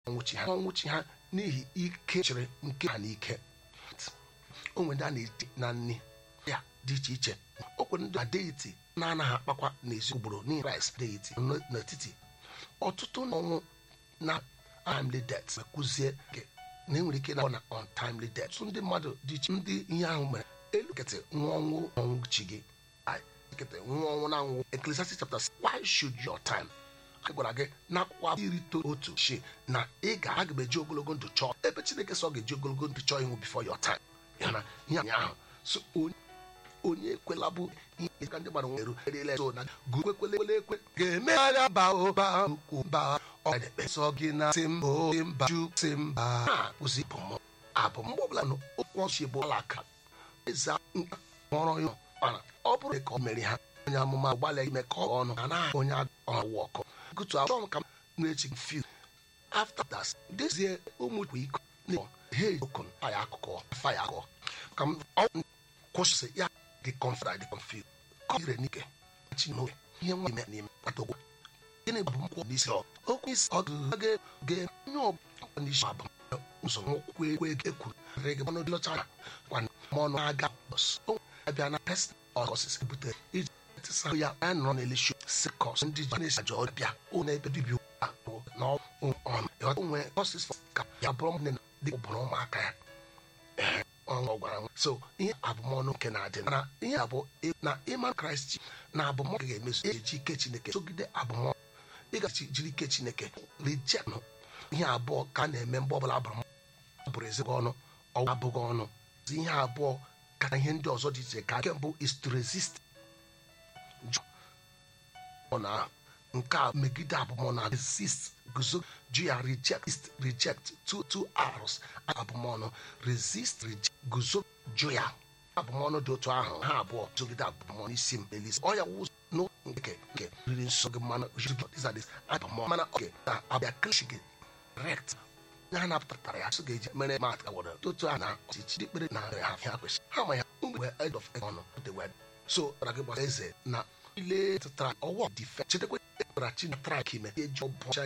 ọnwụchi ha ọnwụchi ha n'ihi ike chịrị nke ha n'ike o nwere ndị a na-eti na nni ya dị iche iche o kwere ndị adeiti na-anaghị akpakwa n'ezi ugboro n'ihi rice deiti n'etiti ọtụtụ ọnwụ na untimely death kụzie na enwere ike na na untimely death tụ ndị mmadụ dị iche ndị ihe ahụ mere elu kete nwa ọnwụ ọnwụ chi gị kete nwa ọnwụ na anwụ Ecclesiastes chapter why should your time a gwara gị n'akwụkwọ iri otu shi na ị ga-aga eji ogologo ndụ chọọ ebe Chineke sọ ga-eji ogologo ndụ chọọ ịnwụ before your time ya na ihe ahụ so onye ekwela bụ ihe ka ndị gbara nweru erela so na gụkwekwele ekwe ga-eme agha ba ụba ukwu ba ọ ga-ekpesọ gị na si mba si mba ju si mba ha kwụsị bụm abụ mgbe ọbụla na okwu ọchị bụ ọla aka eze nka kpọrọ ya mana ọ bụrụ ka ọ mere ha onye amụma gbalịa ime ka ọ ọnụ a naghị onye ọwụ ọkụ gụtụ achọ m ka m na-echi fil after that dezie ụmụ iko na he okun faya akụkọ faya akụkọ ka m kwụsị ya dị confident dị confused kọ ire n'ike chi n'oge ihe nwa ime n'ime kpata okwu gịnị bụ nkwụ n'isi ọ okwu isi ọ ga ga onye ọbụla n'isi abụ ụzọ nkwụ ekwe ekwuru rege ọnụ dị ọcha kwa ọnụ aga bọs o abịa na pest ọkọsis butere iji tịsa ya ya nọ n'elishu sikọs ndị ji na-esi ajọ ọbịa ụlọ ebe dibịa akpụ na ọnụ ịghọta onwe ọsis ka ya bụrụ nne dị ụbụrụ ụmụaka ya ọ gwara m so ihe abụmọnụ nke na-adị na ihe abụ na ịma kraịst na abụmọnụ ga-emezu eji ike chineke sogide abụmọnụ ịgachi jiri ike chineke rijenụ ihe abụọ ka a na-eme mgbe ọbụla abụrụ bụrụ ezigbo ọnụ ọwụ abụghị ọnụ ihe abụọ ka na ihe ndị ọzọ dị iche ka nke mbụ is to resist na nke a megide abụmọnụ resist guzo ju ya reject reject two two hours abụmọnụ resist reject guzo ju ya abụmọnụ dị otu ahụ ha abụọ zogide abụmọnụ isi m elis ọ ya wụ no nke nke riri nsọ gị mmanụ jizadis abụmọnụ mana oge na abịa klishi gị rect ya napụtara ya so ga-eji mere mat awara otu a na ọchịchị dị kpere na ha ha kwesịrị ha ma ya mgbe end of ọnụ the wed so ra gị gbasa eze na ile tụtara ọwọ dife chetakwa tara chi na trak ime eji ọbọcha